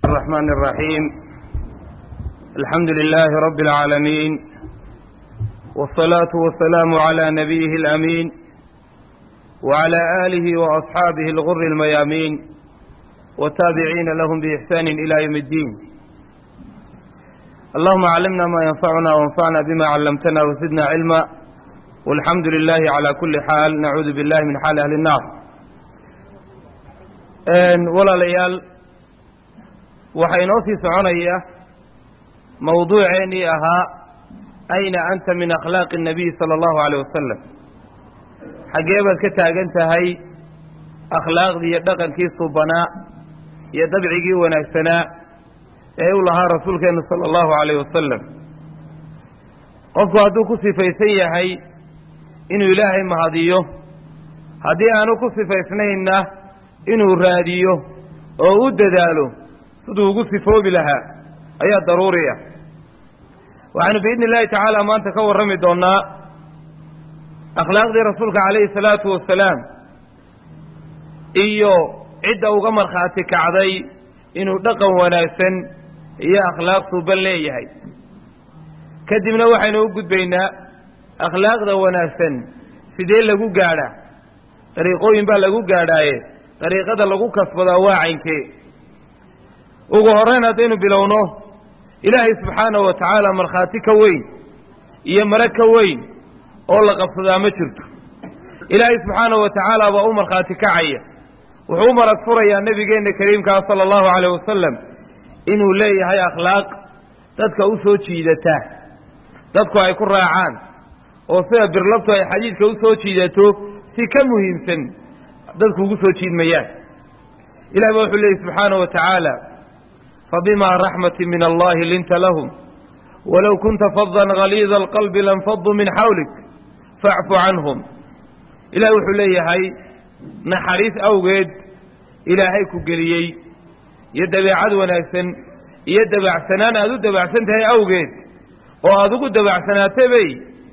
الرحمن الرحيم الحمد لله رب العالمين والصلاة والسلام على نبيه الأمين وعلى آله وأصحابه الغر الميامين والتابعين لهم بإحسان إلى يوم الدين اللهم علمنا ما ينفعنا وانفعنا بما علمتنا وزدنا علما والحمد لله على كل حال نعوذ بالله من حال أهل النار walaalayaal waxaa inoo sii soconaya mawduuceennii ahaa ayna anta min akhlaaqi الnabiy salى اllahu aleyh wasalam xaggee baad ka taagan tahay akhlaaqdii iyo dhaqankii subanaa iyo dabcigii wanaagsanaa ee u lahaa rasuulkeennu salى اllahu aleyh wasalam qofku hadduu ku sifaysan yahay inuu ilaahay mahadiyo haddii aanu ku sifaysnaynna inuu raadiyo oo u dadaalo siduu ugu sifoobi lahaa ayaa daruuriya waxaanu biidni illaahi tacaala maanta ka warrami doonnaa akhlaaqdii rasuulka calayhi salaatu wasalaam iyo cidda uga markhaati kacday inuu dhaqan wanaagsan iyo akhlaaq suuban leeyahay kadibna waxaynu u gudbaynaa akhlaaqda wanaagsan sidee lagu gaadhaa dariiqooyin baa lagu gaadhaaye dariiqada lagu kasbadaa waa caynkee ugu horrayn haddaynu bilowno ilaahay subxaanahu wa tacaala markhaati ka weyn iyo mare ka weyn oo la qabsadaa ma jirto ilaahay subxaanahu wa tacaala baa u markhaati kacaya wuxuu u marag furayaa nebigeenna kariimkaa sala allahu calayh wasalam inuu leeyahay akhlaaq dadka u soo jiidata dadku ay ku raacaan oo sida birlabtu ay xadiidka u soo jiidato si ka muhiimsan dadku ugu soo jiidmayaan ilahi ba wuxuu leeyay subxaanahu wa tacaala fabimaa raxmati min allahi linta lahum walow kunta fadan haliida alqalbi lanfaduu min xawlik facfu canhum ilahi wuxuu leeyahay naxariis awgeed ilaahay ku geliyey iyo dabeecad wanaagsan iyo dabacsanaan aada u dabacsan tahay awgeed oo aada ugu dabacsanaatay bay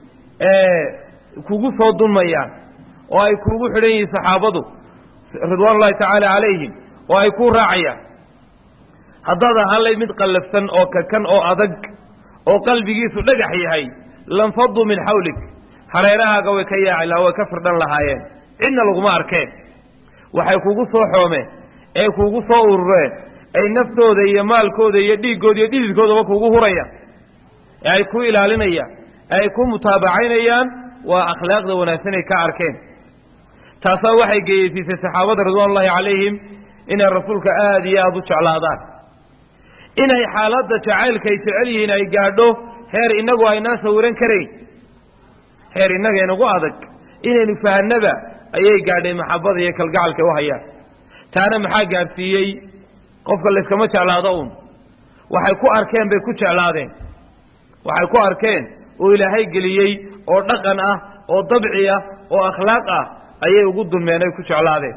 kugu soo dunmayaan oo ay kuugu xidhan yihiin saxaabadu ridwaan ullahi tacaala calayhim oo ay kuu raacayaan haddaad ahaanlay mid qallafsan oo kakan oo adag oo qalbigiisu dhagax yahay lanfaduu min xawlik hareerahaaga way ka yaaci laha way ka firdhan lahaayeen cidna laguma arkeen waxay kugu soo xoomeen ee kuugu soo urureen ay naftooda iyo maalkooda iyo dhiiggooda iyo dhididkoodaba kuugu hurayaan ee ay ku ilaalinayaan ee ay ku mutaabacaynayaan waa akhlaaqda wanaagsan ay ka arkeen taasaa waxay geeyeysiisay saxaabada ridwaan ullahi calayhim inay rasuulka aada iyo aada u jeclaadaan inay xaaladda jacaylka ay jecel yihiin ay gaadho heer innagu aynaan sawiran karayn heer innaga inagu adag inaynu fahanaba ayay gaadhay maxabada iyo kalgacalka u hayaan taana maxaa gaadhsiiyey qofka layskama jeclaado uun waxay ku arkeen bay ku jeclaadeen waxay ku arkeen oo ilaahay geliyey oo dhaqan ah oo dabci ah oo akhlaaq ah ayay ugu dulmeen ay ku jeclaadeen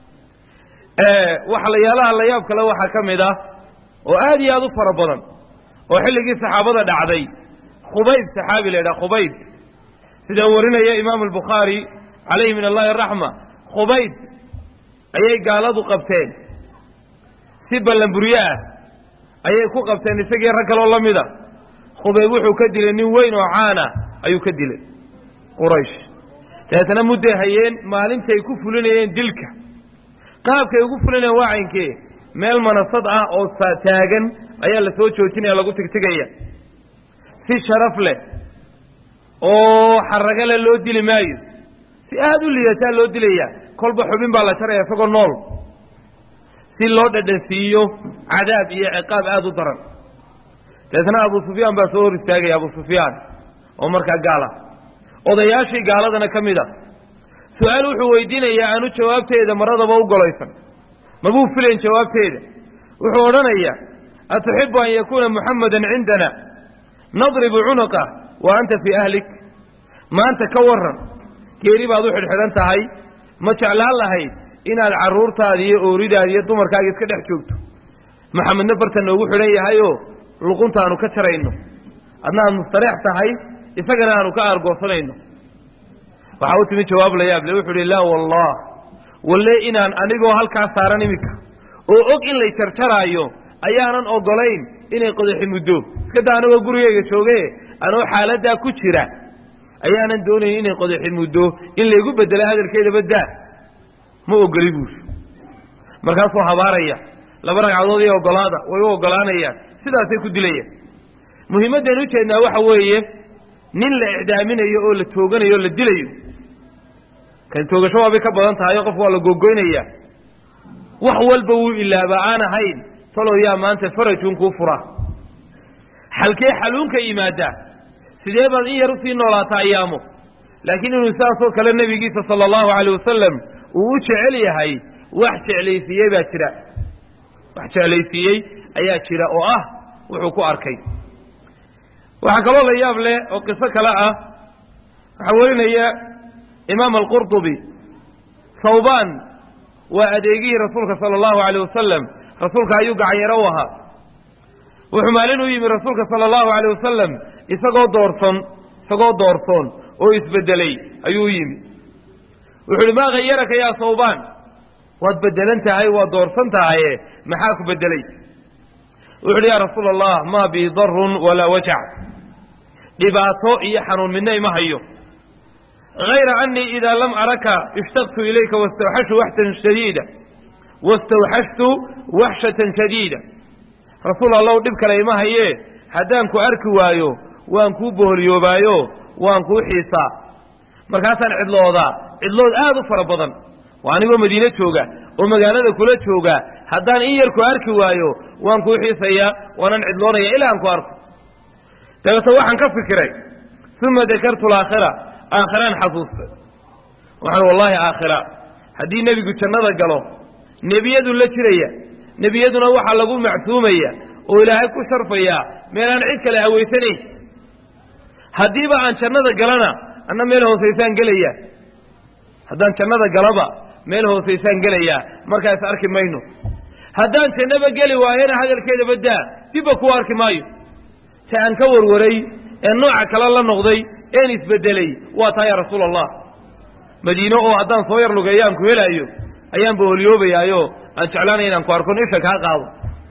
waxlayaalaha la yaab kale waxaa ka mid ah oo aad iyo aada u fara badan oo xilligii saxaabada dhacday khubayb saxaabi la yidhaha khubayb sida warinaya imaamu albukhaari calayhi min allahi araxma khubayb ayay gaaladu qabteen si ballanburyo ah ayay ku qabteen isagii rag kaloo la mida khubayb wuxuu ka dilay nin weyn oo caana ayuu ka dilay quraysh dabeetana mudday hayeen maalintay ku fulinayeen dilka qaabkay ugu fulinayeen waa caynkee meel manasad ah oo taagan ayaa la soo joojinaya lagu tigtigaya si sharaf leh oo xaraga leh loo dili maayo si aada u liidataa loo dilaya kolba xubin baa la jaraya isagoo nool si loo dhadhansiiyo cadaab iyo ciqaab aada u daran dabeetna abu sufyaan baa soo hor istaagaya abu sufyaan oo markaa gaal ah odayaashii gaaladana ka mid a su-aal wuxuu weydiinayaa aanu jawaabteeda maradaba u golaysan mabuu filayn jawaabteeda wuxuu odhanayaa atuxibu an yakuuna muxamadan cindana nadribu cunuqa wa anta fii ahlik maanta ka waran geeri baad u xidhxidhan tahay ma jeclaan lahayd inaad carruurtaada iyo ooridaada iyo dumarkaaga iska dhex joogto maxamedna barta noogu xidhan yahayoo luqunta aanu ka jarayno adna aad mustareex tahay isagana aanu ka aargoosanayno waxaa u timi jawaab la yaab le wuxuu uhi laa wallah walle inaan anigoo halkaa saaran iminka oo og in lay jarjaraayo ayaanan ogolayn inay qodaxi muddo iska daa anagoo gurigeyga jooge anoo xaaladdaa ku jira ayaanan doonayn inay qodaxi muddo in laygu bedelo hadalkeeda baddaa ma ogoli buuri markaasuu habaaraya laba ragcadood iyo ogolaada way u ogolaanayaan sidaasay ku dilayaan muhiimaddayn u jeednaa waxa weeye nin la icdaaminayo oo la tooganayo o la dilayo kan toogasho waabay ka badan tahay oo qofka waa la googoynayaa wax walba wuu ilaaba aan ahayn talow yaa maanta farajun kuu fura xalkee xaluunka yimaadaa sidee baad in yar usii noolaataa ayaamo laakiin inuu saasoo kale nebigiisa sala allahu alayh wasalam uu u jecel yahay wax jeclaysiiyey baa jira wax jeclaysiiyey ayaa jira oo ah wuxuu ku arkay waxaa kaloo la yaab leh oo qiso kale ah waxaa warinaya imaam alqurطubi thawbaan waa adeegihii rasuulka sala allahu alayh wasalam rasuulka ayuu gacanyaro u ahaa wuxuu maalin u yimi rasuulka sala allahu alayh wasalam isagoo doorson isagoo doorsoon oo isbedelay ayuu u yimi wuxu uhi maa hayaraka yaa thawbaan waad bedelan tahay waad doorsan tahaye maxaa ku bedelay wuxu uhi yaa rasuula allah maa bii darun walaa wajac dhibaato iyo xanuun midna ima hayo hayra anii idaa lam araka ishtaqtu ilayka wastawxashtu waxtan shadiida wastawxashtu waxshatan shadiida rasuul allahu dhib kale ima hayee haddaan ku arki waayo waan kuu boholyoobaayo waan kuu xiisaa markaasaan cidloodaa cidlood aad u fara badan waa anigoo madiine jooga oo magaalada kula jooga haddaan in yar ku arki waayo waan kuu xiisayaa waanan cidloonaya ilaa aan ku arko dabeeto waxaan ka fikiray uma dakartu alaakhira aakhiraan xasuustay waxaan wallahi aakhira haddii nebigu jannada galo nebiyadu la jiraya nebiyaduna waxaa lagu macsuumaya oo ilaahay ku sharfayaa meelaan cid kale hawaysanayn haddiiba aan jannada galana anna meel hoosaysaan gelaya haddaan jannada galaba meel hoosaysaan gelayaa markaas arki mayno haddaan jannaba geli waayana hadalkeeda baddaa dibba kuu arki maayo si aan ka warwaray ee nooca kale la noqday een isbedelay waa taa yaa rasuula allah madiino oo haddaan soo yar lugeeyo aan ku helaayo ayaan boholyoobayaayo aan jeclaanaya inaan ku arkon isha kaa qaado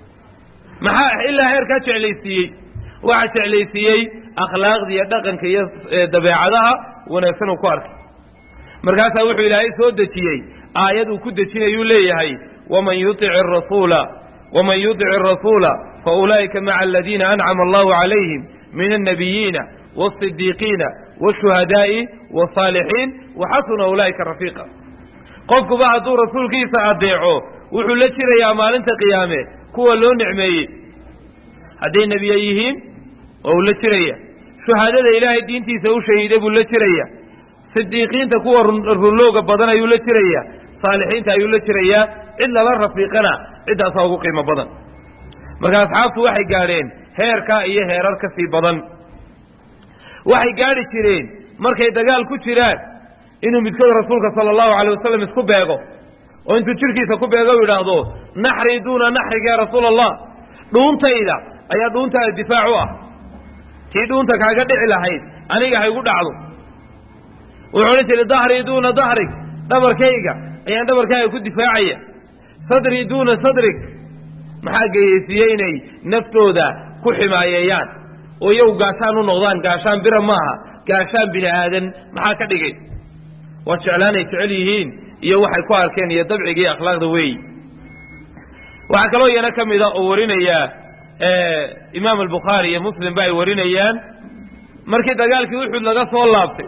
maxaa ilaa heerkaa jeclaysiiyey waxaa jeclaysiiyey akhlaaqda iyo dhaqanka iyo dabeecadaha wanaagsan uu ku arkay markaasaa wuxuu ilaahay soo dejiyey aayad uu ku dejinayuu leeyahay waman yuic rasuula waman yudic arasuula faulaa'ika maca aladiina ancama allahu calayhim min annabiyiina waasidiiqiina waashuhadaa'i waasaalixiin waxasuna ulaa'ika rafiiqa qofkuba hadduu rasuulkiisa adeeco wuxuu la jirayaa maalinta qiyaame kuwa loo nicmeeyey hadday nebiye yihiin waa uu la jiraya shuhadada ilaahay diintiisa u shahiiday buu la jiraya sidiiqiinta kuwa runlooga badan ayuu la jiraya saalixiinta ayuu la jirayaa cid lala rafiiqana ciddaasaa ugu qiimo badan marka asxaabtu waxay gaadheen heerkaa iyo heerar ka sii badan waxay gaadhi jireen markay dagaal ku jiraan inuu midkood rasuulka sala allahu alay wasalam isku beego oo intuu jirkiisa ku beego u yidhaahdo naxrii duuna naxriga ya rasuula allah dhuuntayda ayaa dhuuntaada difaac u ah tii dhuunta kaaga dhici lahayd aniga ha igu dhacdo wuxuu odhan jiray dahrii duuna dahrig dhabarkayga ayaan dhabarkaaga ku difaacaya sadrii duuna sadrig maxaa geyeysiiyey inay naftooda ku ximaayeeyaan oo iyagu gaashaan u noqdaan gaashaan bira maaha gaashaan bini aadan maxaa ka dhigay waa jeclaanay jecel yihiin iyo waxay ku arkeen iyo dabciga iyo akhlaaqda weeyi waxaa kaloo iyana ka mida oo warinaya imaam albukhaari iyo muslim ba ay warinayaan markii dagaalkii uxud laga soo laabtay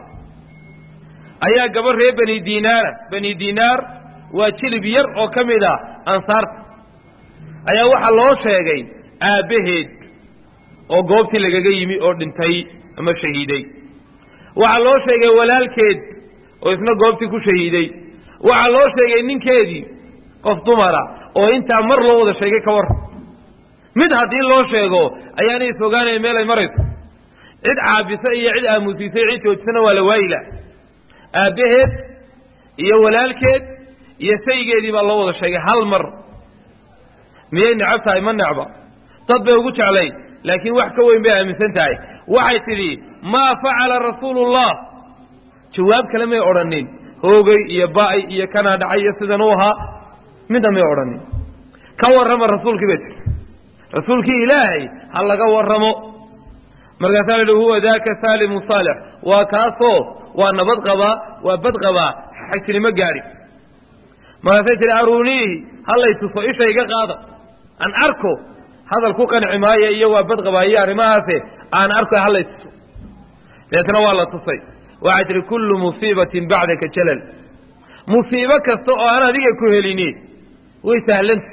ayaa gabadh reer bani dinaara bani dinaar waa jilib yar oo ka mid a ansaarta ayaa waxaa loo sheegay aabbaheed oo goobtii lagaga yimi oo dhintay ama shahiiday waxaa loo sheegay walaalkeed oo isna goobtii ku shahiiday waxaa loo sheegay ninkeedii qof dumara oo intaa mar loo wada sheegay ka war mid haddii loo sheego ayaanay isfogaanayn meel ay marayso cid caabisa iyo cid aamusiisay cid joojisana waa la waayila aabbaheed iyo walaalkeed iyo saygeedii baa loo wada sheegay hal mar miyay necab tahay ma necba dad bay ugu jeclayn laakiin wax ka weyn bay aaminsan tahay waxay tidhi maa facala rasuulullah jawaab kale may odhanin hoogay iyo ba'ay iyo kanaa dhacay iyo sidan u ahaa midna may odhanin ka warrama rasuulkii bay tiri rasuulkii ilaahay ha laga warramo markaasaa la yihi huwa daaka saalimu saalix waa kaasoo waa nabad qabaa waa bad qabaa xajinimo gaadhi markaasay tihi aruuniihi hallay tuso isha iga qaada aan arko hadal ku qanci maayo iyo waa bad qabaa iyo arrimahaase aan arko hallay tuso deetna waa la tusay waxay tihi kullu musiibatin bacdaka jalal musiibo kasta oo aan adiga ku helini way sahlanta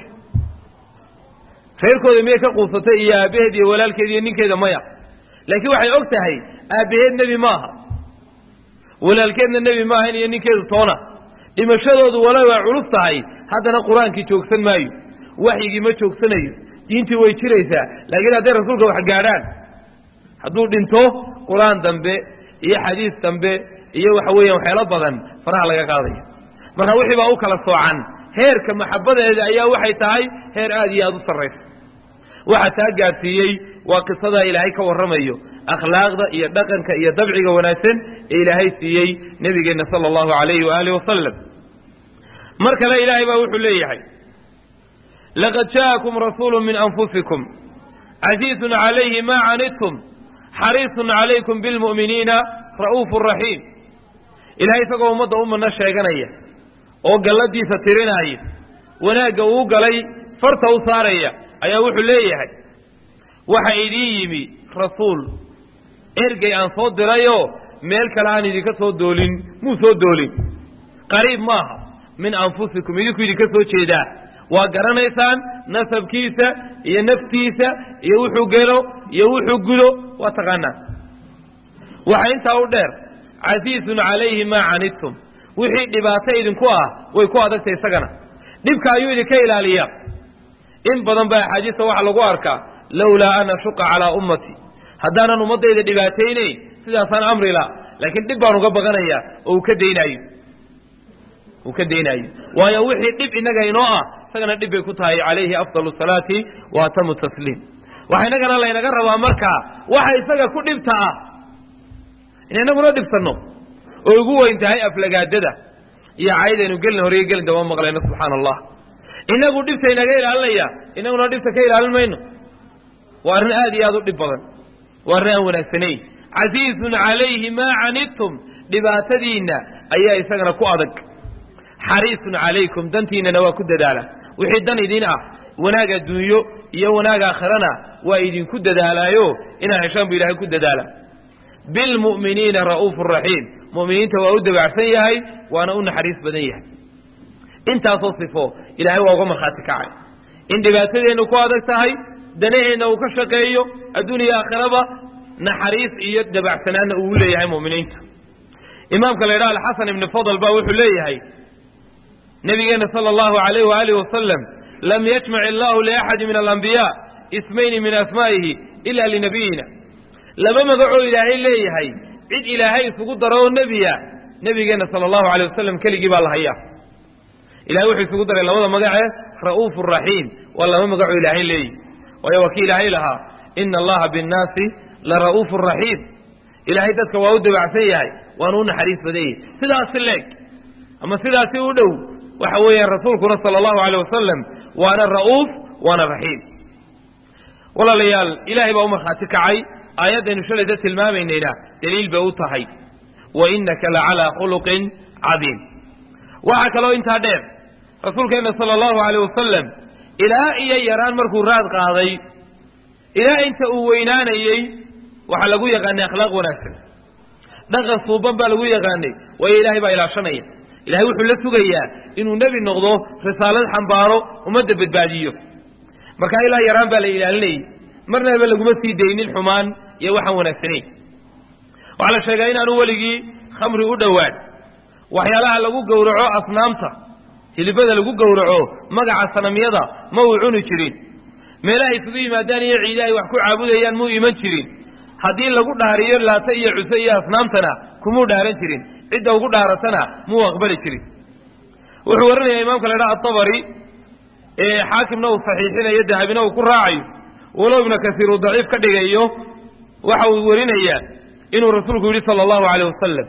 reerkooda miyay ka quusatay iyo aabbaheed iyo walaalkeed iyo ninkeeda maya laakiin waxay og tahay aabbaheed nebi maaha walaalkeedna nebi maahan iyo ninkeedu toona dhimashadoodu wala waa culus tahay haddana qur-aankii joogsan maayo waxyigii ma joogsanayo diintii way jiraysaa laakiin hadday rasuulka wax gaadhaan hadduu dhinto qur-aan dambe iyo xadiis dambe iyo waxa weeyaan waxyaalo badan faraha laga qaadaya marka wixii baa u kala soocan heerka maxabbadeeda ayaa waxay tahay heer aad iyo aada u sarraysa waxa taa gaadsiiyey waa qisadaa ilaahay ka warramayo akhlaaqda iyo dhaqanka iyo dabciga wanaagsan ee ilaahay siiyey nebigeenna sala allahu alayhi waaalih wasalam mar kale ilaahay baa wuxuu leeyahay laqad ja'akum rasuulu min anfusikum casiizun calayhi ma canidtum xariisun calaykum bilmu'miniina ra'uufu raxiim ilahay isagoo ummadda u manno sheeganaya oo galladiisa tirinaya wanaagga uu galay farta u saaraya ayaa wuxuu leeyahay waxa idiin yimi rasuul ergey aan soo dirayoo meel kale aan idinka soo doolin muu soo doolin qariib maaha min anfusikum idinku idinka soo jeedaa waa garanaysaan nasabkiisa iyo naftiisa iyo wuxuu gelo iyo wuxuu gudo waa taqaanaa waxa intaa u dheer casiizun calayhi maa canidtum wixii dhibaato idinku ah way ku adagtay isagana dhibka ayuu idinka ilaaliyaa in badan baa axaadiista waxaa lagu arkaa lowlaa an ashuqa calaa ummatii haddaanan ummaddayda dhibaataynayn sidaasaan amri la laakiin dhib baan uga baqanayaa oo uu ka daynaayo uu ka daynaayo waayo wixii dhib innaga inoo ah isagana dhib bay ku tahay calayhi afdalu salaati wa atamu tasliim waxa innagana laynaga rabaa markaa waxa isaga ku dhibta ah in inaguna dhibsanno oo ugu weyn tahay aflagaadada iyo caydaynu gelin horeyo gelin daba maqlayno subxaana allah inagu dhibta inaga ilaalinaya inaguna dhibta ka ilaalin mayno waa arrin aad iyo aad u dhib badan waa arrin aan wanaagsanayn casiizun calayhi maa canidtum dhibaatadiinna ayaa isagana ku adag xariisun calaykum dantiinnana waa ku dadaala wixii dan idin ah wanaag adduunyo iyo wanaag aakhirana waa idinku dadaalaayo inaa heshaan bu ilahay ku dadaala bilmu'miniina ra'uufu raxiim mu'miniinta waa u dabacsan yahay waana u naxariis badan yahay intaasoo sifo ilaahay waa uga markhaati kacay in dhibaatadeennu ku adag tahay danaheenna uu ka shaqeeyo adduuniya aakhiraba naxariis iyo dabacsanaanna uu leeyahay mu'miniinta imaamka la yidhaha alxasan ibni fadl baa wuxuu leeyahay nabigeena sala allahu alayh waaalih wasalam lam yajmac illahu liaxadi min alambiyaa ismayni min asmaa'ihi ila linabiyina laba magacoo ilaahay leeyahay cid ilaahay isugu daro oo nebiya nebigeenna sala allahu alay wasalam keligii baa la hayaa ilahay wuxuu isugu daray labada magacee ra'uufu raxiim waa laba magacoo ilaahay leeyihi waayo waa kii ilaahay lahaa ina allaha binnaasi la ra'uufu raxiim ilaahay dadka waa u dabacsan yahay waana u naxariis badan yahay sidaasi leeg ama sidaasi u dhow waxa weeyaan rasuulkuna sala allahu aleyh wasalam waana ra'uuf waana raxiim walaalayaal ilaahay baa u markhaati kacay aayaddaynu shalayta tilmaamaynayna daliil bay u tahay wa innaka la calaa khuluqin cadiim waxaa kaloo intaa dheer rasuulkeenna sala allahu aleyh wasalam ilaa iyo yaraan markuu raad qaaday ilaa inta uu weynaanayey waxaa lagu yaqaanay akhlaaq wanaagsan dhaqan suuban baa lagu yaqaanay waayo ilaahay baa ilaashanaya ilahay wuxuu la sugayaa inuu nebi noqdo risaalad xambaaro ummadda badbaadiyo markaa ilaa yaraan baa la ilaalinayay marnaba laguma sii daynin xumaan iyo waxaan wanaagsanayn waxaa la sheegaa inaanu weligii khamri u dhowaan waxyaalaha lagu gowraco asnaamta hilibada lagu gowraco magaca sanamyada ma uu cuni jirin meelaha isugu yimaadaan iyo ciida ay wax ku caabudayaan muu iman jirin haddii lagu dhaariyo laata iyo cuse iyo asnaamtana kumuu dhaaran jirin cidda ugu dhaaratana muu aqbali jirin wuxuu warinayaa imaamka la dhaha atabari ee xaakimna uu saxiixinayo dahabina uu ku raacayo walow ibna kasiir uu daciif ka dhigayo waxa uu warinayaa inuu rasuulku yidhi sala allahu aleyh wasalam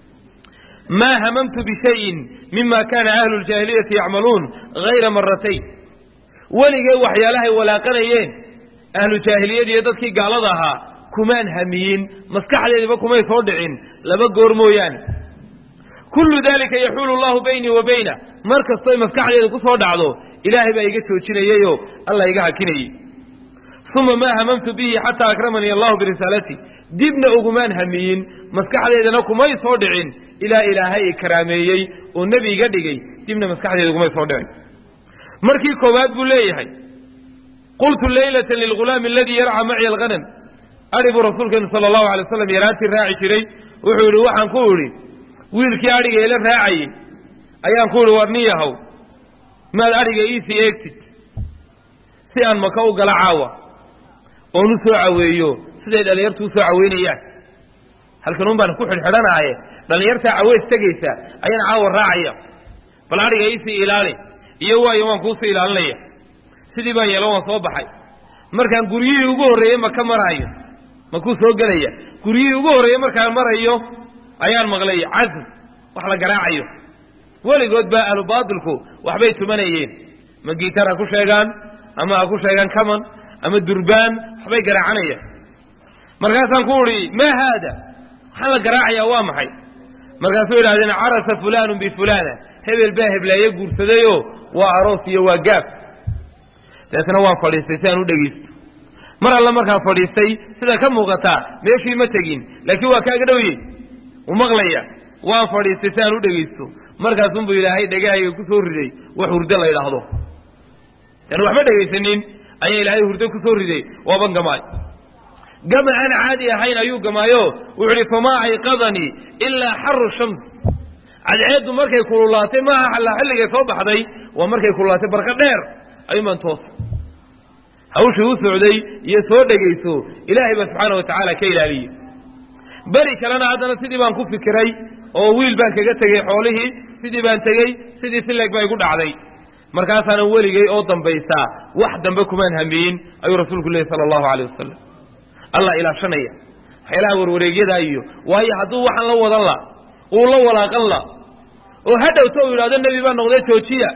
maa hamamtu bishayin mima kana ahlu ljaahiliyati yacmaluun hayra maratayn weligay waxyaalahay walaaqanayeen ahlu jaahiliyada iyo dadkii gaalada ahaa kumaan hamiyin maskaxdeediba kumay soo dhicin laba goor mooyaane kullu dalika yaxuulu allahu baynii wa bayna mar kastoy maskaxdeeda ku soo dhacdo ilaahay baa iga joojinayayoo allah iga hakinayey uma maa hamamtu bihi xataa akramanii allahu birisaalati dibna ugumaan hamiyin maskaxdeedana kumay soo dhicin ilaa ilaahay i karaameeyey oo nebi iga dhigay dibna maskaxdeeda ugumay soo dhicin markii koowaad buu leeyahay qultu leylata lilghulaami aladii yarca maciya alghanam adhi buu rasuulkeenu sala allahu alay waslam yaraantii raaci jiray wuxuu yidhi waxaan ku idhi wiilkii adhiga ila raacayey ayaan ku idhi war nin yahow maad adhiga iisii eegtid si aan maka u gala caawa oon u soo caweeyo siday dhallinyartu u soo caweynayaan halkan un baan ku xidhxidhanaaye dhallinyartaa caweys tegaysa ayaan caawa raacaya bal adhiga iisii ilaali iyo waayo waan kuusii ilaalinaya sidii baan yeelo waan soo baxay markaan guryihii ugu horreeyey maka maraayo makuu soo gelaya guryihii ugu horreeyey markaan marayo ayaan maqlay casr wax la garaacayo weligood baa ahlu baatilku waxbay tumanayeen ma giitar ha ku sheegaan ama ha ku sheegaan kaman ama durbaan waxbay garaacanayaan markaasaan ku udhi maa haada waxaan la garaacayaa waa maxay markaasuu yidhahdeen carasa fulaanun bifulaana hebel baa hebleeye guursadayoo waa aroos iyo waa gaaf dabeetna waan fadhiistay si aan u dhegaysto mar alle markaan fadhiistay sida ka muuqataa meeshii ma tegin laakiin waa kaaga dhowyey u maqlaya waan fadhiistay si aan u dhegaysto markaasunbuu ilaahay dhegahayga ku soo riday wax hurdo la yidhaahdo yani waxba dhegaysanin ayaa ilaahay hurdo ku soo riday waaban gamaay gama aan caadi ahayn ayuu gamaayo wuxuu idhi famaa ayqadanii ilaa xaru shams cadceeddu markay kululaatay maaha xallaa xilligay soo baxday waa markay kululaatay barqa dheer ayuunbaan toosa hawshii u socday iyo soo dhegayso ilaahay baa subxaana wa tacaala ka ilaaliyey beri kalena haddana sidii baan ku fikiray oo wiil baan kaga tegey xoolihii sidii baan tegey sidii sileeg baa igu dhacday markaasaanan weligay oo dambaysaa wax dambe kumaan hamiyin ayuu rasuulku leehy sala allahu aleyh wasalam allah ilaashanaya waxyaalaha warwareegyadaa iyo waayo hadduu waxaan la wadan la uu la walaaqan la oo ha dhowto uu yidhahdo nebi baa noqdee joojiya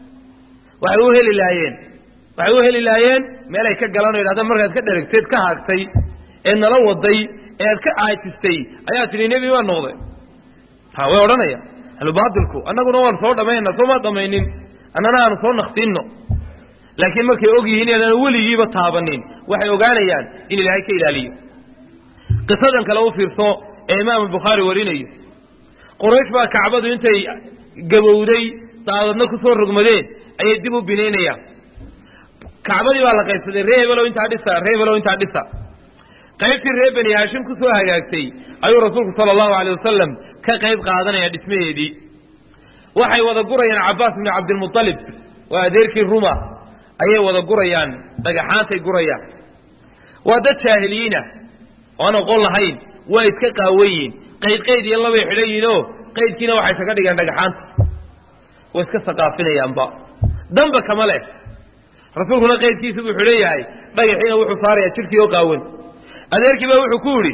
waxay u heli lahaayeen waxay u heli lahaayeen meelay ka galaan o yidhahda markaad ka dheragteed ka haagtay ee nala waday ee aad ka caajistay ayaa tidhi nebi baa noqday ha way odhanaya ahlubaatilku annaguna waanu soo dhammaynaa soomaa dhammaynin annana aanu soo naqsiinno laakiin markay og yihiin inaadan weligiiba taabanin waxay ogaanayaan in ilaahay ka ilaaliyo qisadan kale u fiirso ee imaamu bukhaari warinayo quraysh baa kacbadu intay gabowday daadadna ku soo rogmadeen ayay dib u binaynayaan kacbadii baa la qaybsaday ree hebelow intaa dhisa ree hebelow intaa dhisa qaybtii reer bani haashim ku soo hagaagtay ayuu rasuulku sala allahu aleyh wasalam ka qayb qaadanaya dhismaheedii waxay wada gurayaan cabbaas bni cabdilmualib waa adeerkii ruma ayay wada gurayaan dhagaxaantay gurayaan waa dad jaahiliyiinah oo aan oqon lahayn waa iska qaawan yihin qayd qayd iyo labay xidhan yihinoo qaydkiina waxay kaga dhigaan dhagaxaanta way iska saqaafinayaanba damba kama leh rasuulkuna qaydkiisa buu xidhan yahay dhagaxiina wuxuu saarayaa jidhkii oo qaawan adeerkii baa wuxuu ku yidhi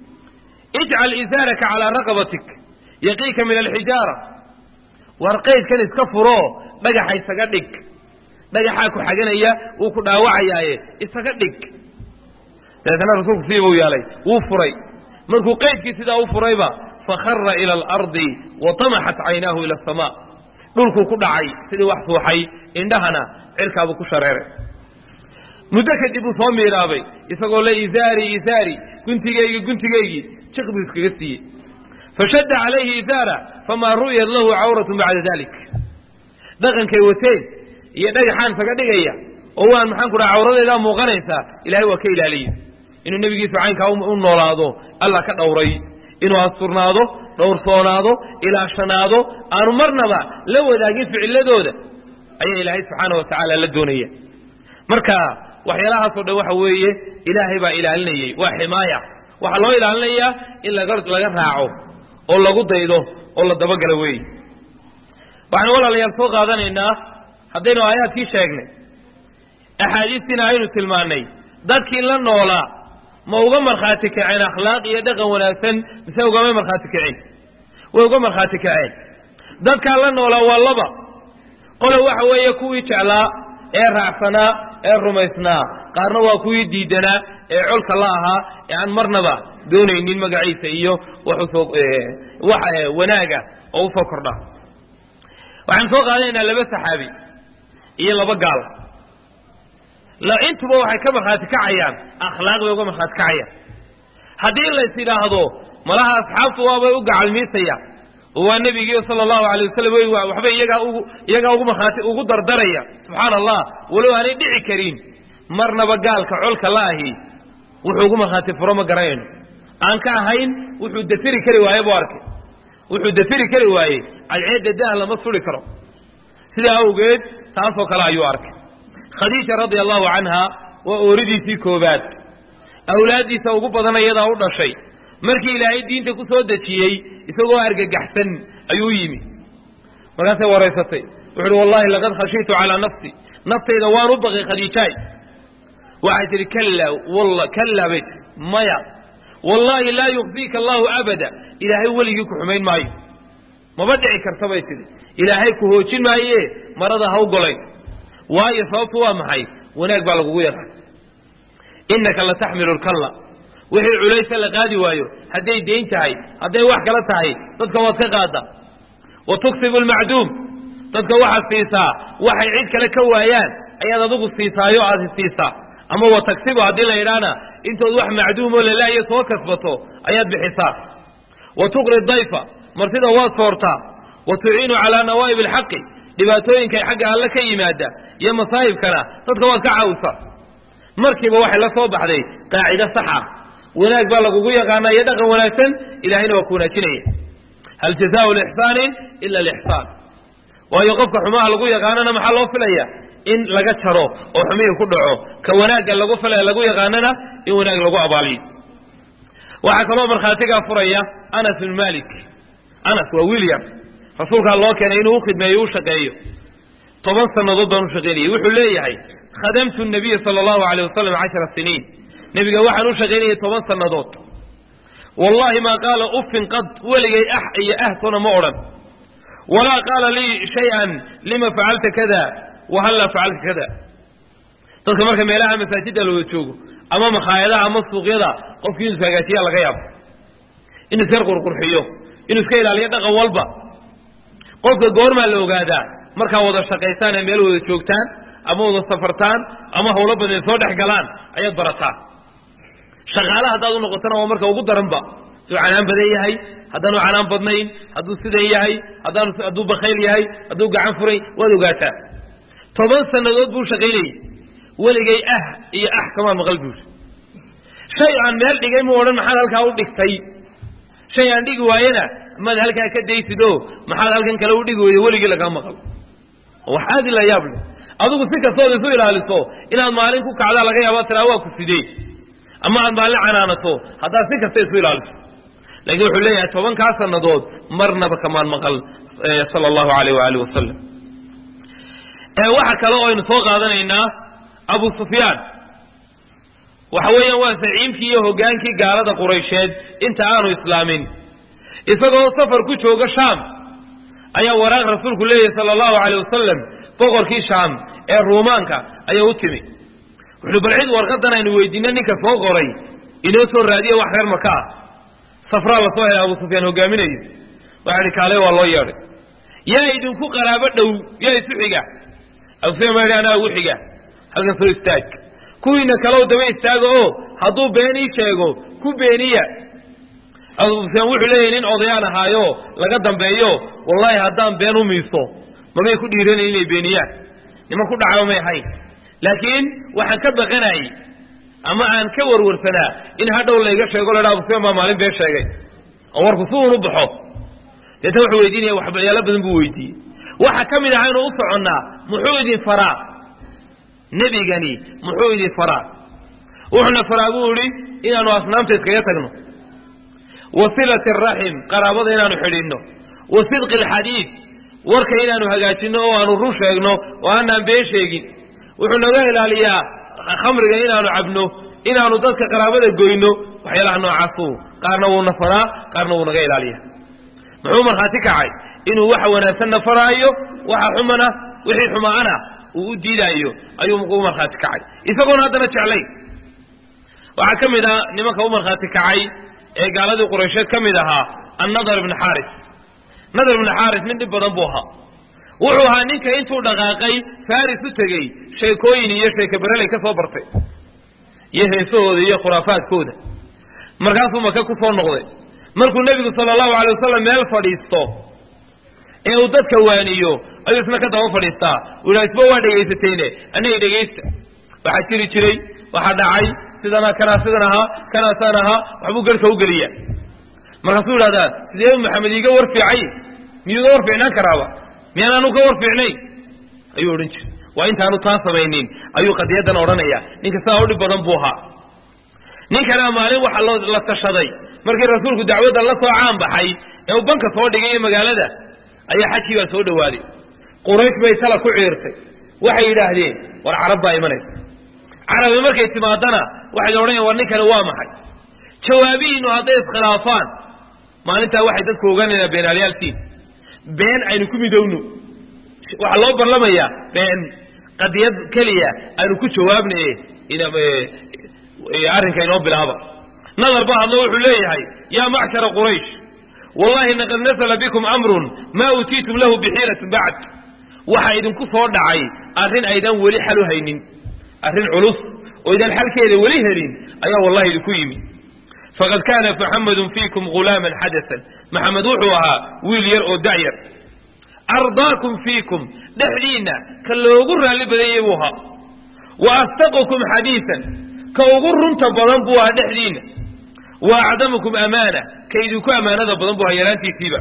ijcal isaaraka calaa raqabatik yaqiika min alxijaara war qaydkan iska furoo dhagaxa isaga dhig dhagaxaa ku xaganaya wuu ku dhaawacayaaye isaga dhig dabeetana rasuulku sidii buu yeelay wuu furay markuu qaydkii sidaa u furayba fakhara ila alardi wa tamaxat caynaahu ila asamaa dhulkuu ku dhacay sidii wax suuxay indhahana cirkaabuu ku shareeray muddo kadib uu soo miiraabay isagoo le isaari isaari guntigaygi guntigaygii jiq buu iskaga siiyey fashadda calayhi isaara famaa ru'yat lahu cawratun bacda dalik dhaqankay wateen iyo dhagaxaan isaga dhigaya oo waan maxaan ku dhaha cawradeedaa muuqanaysaa ilahay waa ka ilaaliyey inuu nebigiisu caynkaa u noolaado allah ka dhowray inuu asturnaado dhowrsoonaado ilaashanaado aanu marnaba la wadaagin ficiladooda ayaa ilaahay subxaana wa tacaala la doonaya marka waxyaalahaasoo dhan waxa weeye ilaahay baa ilaalinayey waa ximaaya waxaa loo ilaalinayaa in laga laga raaco oo lagu daydo oo la dabagalo weeye waxaynu walaalayaal soo qaadanaynaa haddaynu aayaadkii sheegnay axaadiistiina aynu tilmaannay dadkii la noolaa ma uga markhaati kaceen akhlaaq iyo dhaqan wanaagsan mise ugamay markhaati kaceen way uga markhaati kaceen dadkaa la noolaa waa laba qole waxa weeye kuwii jeclaa ee raacsanaa ee rumaysnaa qaarna waa kuwii diidanaa ee colka la ahaa ee aan marnaba doonaynin magaciisa iyo waxusoo wax wanaaga oo usoo kordha waxaan soo qaadanaynaa laba saxaabi iyo laba gaal intuba waxay ka markhaati kacayaan akhlaaq bay uga markhaati kacayaan haddii lays idhaahdo malaha asxaabtu waabay u gacalmiisaya oo waa nebigii sala allahu alay wasalam waxba iyagaa ugu iyagaa ugu markhaati ugu dardaraya subxaana allah walow aanay dhici karin marnaba gaalka colka la ahi wuxuu ugu markhaati furo ma garanayno aan ka ahayn wuxuu dafiri kari waaye buu arkay wuxuu dafiri kari waaye cadceedda daah lama suri karo sidaa awgeed taasoo kale ayuu arkay khadiija radia allahu canha waa ooridiisii koobaad awlaaddiisa ugu badan iyadaa u dhashay markii ilaahay diinta ku soo dejiyey isagoo argagaxsan ayuu yimi markaasay waraysatay wuxu uhi wallahi laqad khashiitu calaa nafsi naftayda waan u baqay khadiijaay waxay tihi kalla walla kallaa bay tihi maya wallaahi laa yukhziika allahu abada ilaahay weligii ku xumayn maayo maba dhici karta bay tidhi ilaahay ku hoojin maaye marada ha u golayn waayo sababtu waa maxay wanaag baa lagugu yaqaan innaka la taxmilu lkalla wixii culaysa la qaadi waayo hadday dayn tahay hadday wax kala tahay dadka waad ka qaada wa tuksibu lmacduum dadka waxaad siisaa waxay cid kale ka waayaan ayaad adigu siisaayo aad siisaa ama wa tagsibu haddii la yidhaahna intood wax macduumoo lalaayo soo kasbato ayaad bixisaa wa tuqri dayfa martida waad soortaa wa tuciinu calaa nawaa'ib alxaqi dhibaatooyinka xagga alle ka yimaada iyo masaahibkana dadka waad ka caawisaa markiiba waxay la soo baxday qaacido saxa wanaag baa lagugu yaqaanaa iyo dhaqan wanaagsan ilahayna waa ku wanaajinaya hal jazaau lixsaanin ila alixsaan waayo qofka xumaha lagu yaqaanana maxaa loo filaya in laga jaro oo xumihii ku dhaco ka wanaagga lagu fila lagu yaqaanana in wanaag lagu abaaliyo waxaa kaloo markhaatigaa furaya anas bn malik anas waa william rasuulkaa loo keenay inuu ukhidmeeyo u shaqeeyo toban sannadood baan u shaqaynayay wuxuu leeyahay khadamtu nabiya sala allahu alayh wasalam cashara siniin nebiga waxaan u shaqaynayay toban sannadood wallahi maa qaala uffin qad weligay ah iyo ahkona ma odhan walaa qaala lii shay-an lima facalta kada wahallaa facalta kada dadka marka meelaha masaajidda looga joogo ama makhaayadaha ama suuqyada qofkii inuu hagaajiya laga yaabo inuu isyar qurqurxiyo inuu iska ilaaliyo dhaqan walba qofka goormaa la ogaadaa markaa wada shaqaysaan ee meel wada joogtaan ama wada safartaan ama hawlo badan soo dhex galaan ayaad barataa shaqaale haddaad u noqotana waa marka ugu daranba hadduu canaan badan yahay haddaanu canaan badnayn hadduu sidan yahay haddaan hadduu bakayl yahay hadduu gacan furay waad ogaataa toban sannadood buu shaqaynayay weligay ah iyo ah kamaa maqal buuri shay aan meel dhigay mu odhan maxaad halkaa u dhigtay shay aan dhigi waayena maad halkaa ka daysidoo maxaad halkan kale u dhigi weyda weligii lagaa maqal wax aad ila yaab leh adigu si kastood isu ilaaliso inaad maalin ku kacdaa laga yaaba tiraa waa ku sidee ama aad maalin canaanato haddaad si kasta isu ilaaliso laakiin wuxuu leeyahay tobankaa sannadood marnaba kamaan maqal sala allahu alayh waaalih wasalam waxa kale oo aynu soo qaadanaynaa abu sufyaan waxa weeyaan waa saciimkii iyo hoggaankii gaalada quraysheed inta aanu islaamin isagoo safar ku jooga shaam ayaa waraaq rasuulku leeyahay sala allahu alayh wasalam boqorkii shaam ee ruumaanka ayaa u timi wuxuui bal cid warqadan aynu weydiina ninka soo qoray inoo soo raadiye wax reer maka ah safraa la soo helay abu sufyaan hogaaminayo waxaa idhi kaale waa loo yeedhay yaa idinku qaraabo dhow yaa isu xiga abu sufyaan baa idhi anaa ugu xiga halkan soo istaag kuwiina kalow daba istaaga oo hadduu beenii sheego ku beeniya abu sufyaan wuxuu leeyahay nin odayaan ahaayo laga dambeeyo wallaahi haddaan been u miiso mamay ku dhiiranayn inay beeniyaan niman ku dhacaba may ahayn laakiin waxaan ka baqanayay ama aan ka warwarsanaa in hadhow layga sheego ladha abu sufyaan baa maalin been sheegay oo warku si uun u baxo deeta wuxuu weydiinaya waxyaalo badan buu weydiiyey waxa ka mid aha inuu u soconnaa muxuu idin faraa nebigani muxuu idin faraa wuxuuna faraa buu idhi inaanu asnaamta iskaga tagno wa silati araxim qaraabada inaanu xidhinno wa sidqi alxadiid warka inaanu hagaajinno oo aanu run sheegno oo aanaan been sheegin wuxuu naga ilaaliyaa khamriga inaanu cabno inaanu dadka qaraabada goyno waxyaalaha noocaasu qaarna wuuna faraa qaarna wuu naga ilaaliya muxuu markhaati kacay inuu waxa wanaagsanna faraayo waxa xumana wixii xumaana uu u diidaayo ayuu u markhaati kacay isagoona haddana jeclayn waxaa ka mid ah nimanka u markhaati kacay ee gaaladii quraysheed ka mid ahaa annadar ibni xaaris nadar ibni xaaris nin dhib badan buu ahaa wuxuu ahaa ninka intuu dhaqaaqay faris u tegey sheekooyin iyo sheekabereley ka soo bartay iyo heesahooda iyo khuraafaadkooda markaasuu maka ku soo noqday markuu nebigu sala allahu alay wasalam meel fadhiisto ee uu dadka waaniyo ayuu isna ka daba fadhiistaa uu yidhaha isba waa dhegaysateene aniga dhegaysta waxaa jiri jiray waxaa dhacay sidana kanaa sidan ahaa kanaasaan ahaa waxbuu garhka u geliyaa markaasuu yidhahdaa sidee maxamed iiga war fiicay miyuuga war fiicnaan karaaba miyaan anu ka war fiicnayn ayuu odhan jiray waa intaanu taa samaynin ayuu qadiyadan odhanaya ninka sidaa u dhib badan buu ahaa ninkanaa maalin waxaa la tashaday markii rasuulku dacwadda la soo caan baxay ee uu banka soo dhigay iyo magaalada ayaa xajkii baa soo dhowaaday quraysh bay tala ku ciirtay waxay yidhaahdeen war carab baa imanaysa carabi markay timaadana waxay odhanayan war ninkani waa maxay jawaabihiinu hadday iskhilaafaan maalintaa waxay dadku ogaanaynaa beenaalyaaltiin been aynu ku midowno waxaa loo barlamayaa been qadiyad keliya aynu ku jawaabnaye arrinka inoo bilaaba nadar ba hadlo wuxuu leeyahay yaa macshara quraysh wallahi laqad nasala bikum amrun maa utiitum lahu bixiilatin bacd waxaa idinku soo dhacay arrin aydan weli xal u haynin arrin culus oo idan xalkeeda weli helin ayaa wallahi idinku yimi faqad kaana muxamedun fiikum ghulaaman xadasan maxamed wuxuu ahaa wiil yar oo da'yar ardaakum fiikum dhexdiinna ka loogu raalli badanyay buu ahaa wa asdaqukum xadiisan ka ugu runta badan buu ahaa dhexdiinna wa acdamukum amaana ka idinku ammaanada badan buu ahaa yaraantiisiiba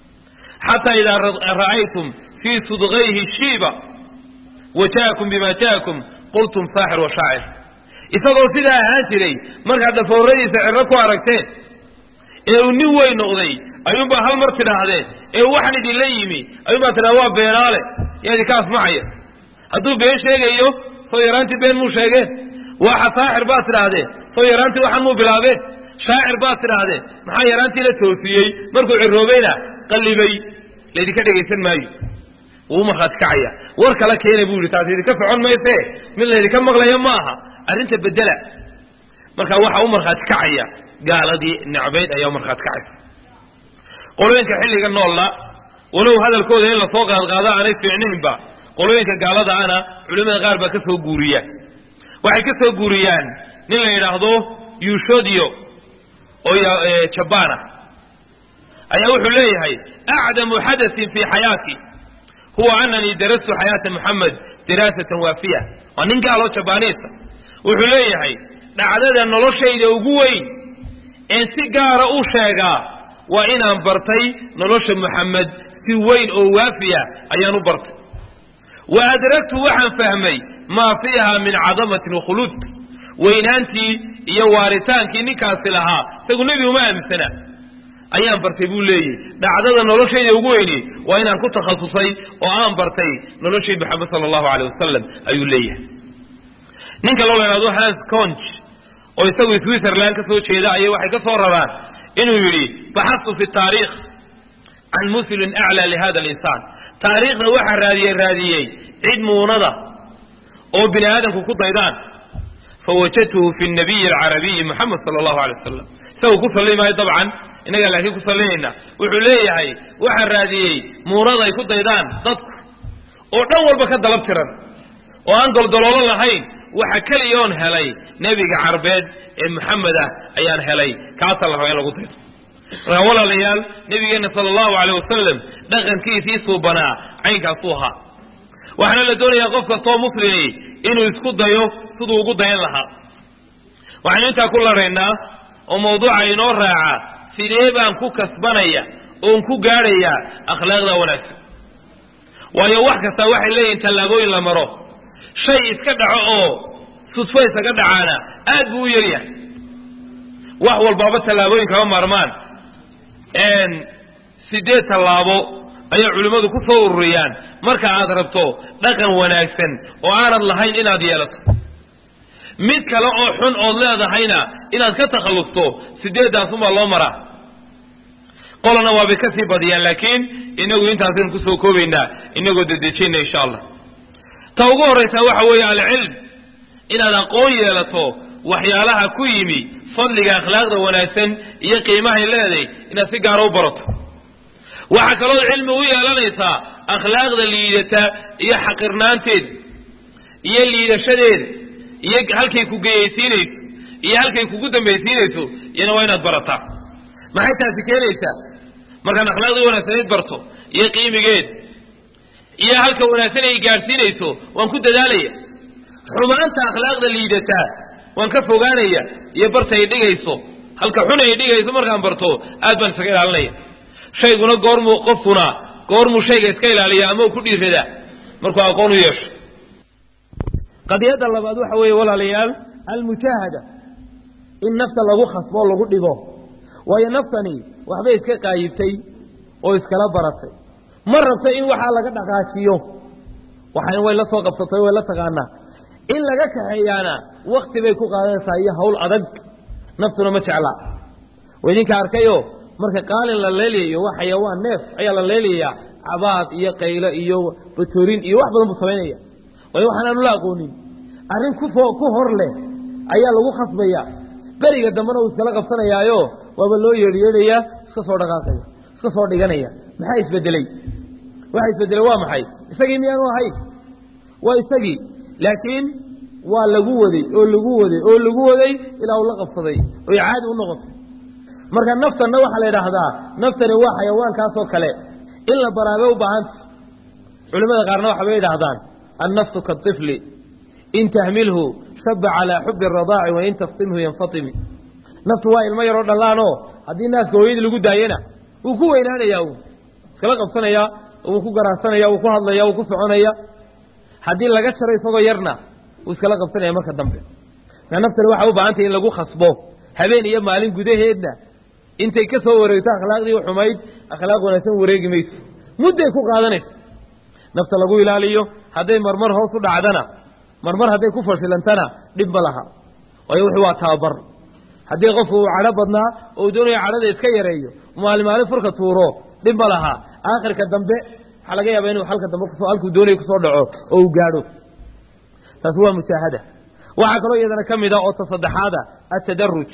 xataa idaa ra'aytum fii sudqayhi shiiba wa ja'akum bima ja'akum qultum saaxir wa shaacir isagoo sidaa ahaan jiray markaad dhafooradiisa cirro ku aragteen ee uu nin weyn noqday ayuunbaa hal mar tidhaahdeen ee waxaan idinla yimi ayuunbaa tidhahda waa beenaale yaa idinka asmacaya hadduu been sheegayo soo yaraantii been muu sheegeen waxa saaxir baad tidhaahdeen soo yaraantii waxaan muu bilaabeen shaacir baad tidhaahdeen maxaa yaraantii la toosiyey markuu ciroobayna qallibay laydinka dhegaysan maayo wuu markhaati kacaya war kala keena buu yidhi taas idinka socon mayse mid laydinka maqlaya ma aha arrinta bedela marka waxaa u markhaati kacaya gaaladii necbayd ayaa u markhaati kacaysa qolooyinka xilliga noolla walow hadalkooda in lasoo qaadqaado aanay fiicnaynba qolooyinka gaalada ana culimmada qaar baa ka soo guuriya waxay ka soo guuriyaan nin la yidhaahdo yuushodyo oo jabaan ah ayaa wuxuu leeyahay acdamu xadasin fii xayaati huwa ananii darastu xayaata muxamed diraasatan waafiya waa nin gaaloo jabaaniisa wuxuu leeyahay dhacdada noloshayda ugu weyn een si gaara u sheegaa waa inaan bartay nolosha muxamed si weyn oo waafiya ayaan u bartay wa adragtu waxaan fahmay maa fiiha min cadamatin wakhuluud weynaantii iyo waaritaankii ninkaasi lahaa isagu nebi uma aaminsana ayaan bartay buu leeyahy dhacdada noloshayda ugu weyni waa inaan ku takhasusay oo aan bartay noloshii maxamed sala allahu aleyh wasalam ayuu leeyahay ninka loo lahaado hans conch oo isagu switzerland ka soo jeeda ayay waxay ka soo raraan inuu yidhi baxastu fi taariikh can muslin aclaa lihada alinsaan taariikhda waxaa raadiye raadiyey cid muunada oo bini aadamku ku daydaan fawajadtuhu fi nabiyi alcarabiyi moxamed sala allahu alay wasalam isagu ku salli maayo dabcan innagaa laakiin ku sallinayna wuxuu leeyahay waxaa raadiyey muunada ay ku daydaan dadku oo dhan walba ka dalab tiran oo aan goldoloolo lahayn waxa keliya oon helay nebiga carbeed ee maxamed ah ayaan helay kaasaa la rabaa in lagu daydo markaa walaalayaal nebigeenna sala allahu aleyh wasalam dhaqankiisii suubanaa caynkaasuu ahaa waxaana la doonayaa qof kastoo muslimi inuu isku dayo siduu ugu dayan lahaa waxaynu intaa ku laraynaa oo mawduuca inoo raaca sidee baan ku kasbanaya oon ku gaadhayaa akhlaaqda wanaagsan waayo wax kastaa waxay leeyihin tallaabooyin la maro shay iska dhaco oo sudfo isaga dhacaana aad buu u yaryahay wax walbaaba tallaabooyin kama maarmaan sideed tallaabo ayay culimmadu ku soo ururiyaan marka aad rabto dhaqan wanaagsan oo aanad lahayn inaad yeelato mid kale oo xun ood leedahayna inaad ka takhallusto sideeddaasunbaa loo maraa qolana waabay ka sii badiyaan laakiin inagu intaasaynu kusoo koobaynaa inagoo dedejinna insha allah ta ugu horraysaa waxa weeye alcilm inaad aqoon yeelato waxyaalaha ku yimi fadliga akhlaaqda wanaagsan iyo qiimahay leedahay inaad si gaara u barato waxaa kaloo cilmi u yeelanaysaa akhlaaqda liidata iyo xaqirnaanteeda iyo liidashadeeda iyo halkay ku geyaysiinayso iyo halkay kugu dambaysiinayso iyana waa inaad barataa maxay taasi keenaysaa markaan akhlaaqdii wanaagsanayd barto iyo qiimigeed iyo halka wanaagsan ay gaadhsiinayso waan ku dadaalaya xumaanta akhlaaqda liidataa waan ka fogaanaya iyo barta ay dhigayso halka xun ay dhigayso markaan barto aad baan isaga ilaalinaya shayguna goormuu qofkuna goormuu shayga iska ilaaliya ama uu ku dhiiradaa markuu aqoon u yeesho qadiyadda labaad waxa weeye walaalayaal almujaahada in nafta lagu khasbo lagu dhigo waayo naftani waxbay iska qaayibtay oo iskala baratay ma rabto in waxaa laga dhaqaajiyo waxayna way la soo qabsatay way la taqaanaa in laga kaxeeyaana wakti bay ku qaadanaysaa iyo hawl adag naftuna ma jeclaa waa idinka arkayo marka qaalin la leelayayo waa xayawaan neef ayaa la leelayaa cabaad iyo qaylo iyo batoorin iyo wax badan buu samaynaya waayo waxaanaanu la aqoonin arrin kufo ku hor leh ayaa lagu khasbaya beriga dambena uu iskala qabsanayaayo waaba loo yeedhyeedhayaa iska soo dhaqaaqaya iska soo dhiganaya maxaa isbedeley waxa isbedelay waa maxay isagii miyaanu ahayn waa isagii laakiin waa lagu waday oo lagu waday oo lagu waday ilaa uu la qabsaday oy caadi u noqotay marka naftanna waxaa la yidhaahdaa naftani waa xayawaankaasoo kale in la baraabay u baahanta culimmada qaarna waxabay yidhaahdaan annafsu kaطifli in tahmilhu shaba calaa xubi اradaaci wain taftimhu yanfatimi naftu waa ilmo yaroo dhallaanoo haddii naaska hooyadii lagu daayana wuu ku weynaanayaa uu iskala qabsanaya wuu ku garaarsanaya wuu ku hadlaya wuu ku soconaya haddii laga jaro isagoo yarna wuu iskala qabsanaya marka dambe marka naftani waxay u baahantay in lagu khasbo habeen iyo maalin gudaheedna intay ka soo wareegto akhlaaqdii xumayd akhlaaq wanaagsan wareegi mayso mudday ku qaadanaysa nafta lagu ilaaliyo hadday marmar hoos u dhacdana marmar hadday ku fashilantana dhib ma laha waayo wuxuu waa tababar haddii qofku uu cadho badnaa oo uu doonayo cadhada iska yareeyo maalin maalin furka tuuro dhib ma laha aakhirka dambe waxaa laga yaabaa inuu halka dambe kusoo halkuu doonayo kusoo dhaco oo uu gaadho taasi waa mujaahada waxaa kaloo iyadana ka mid a oo ta saddexaada atadaruj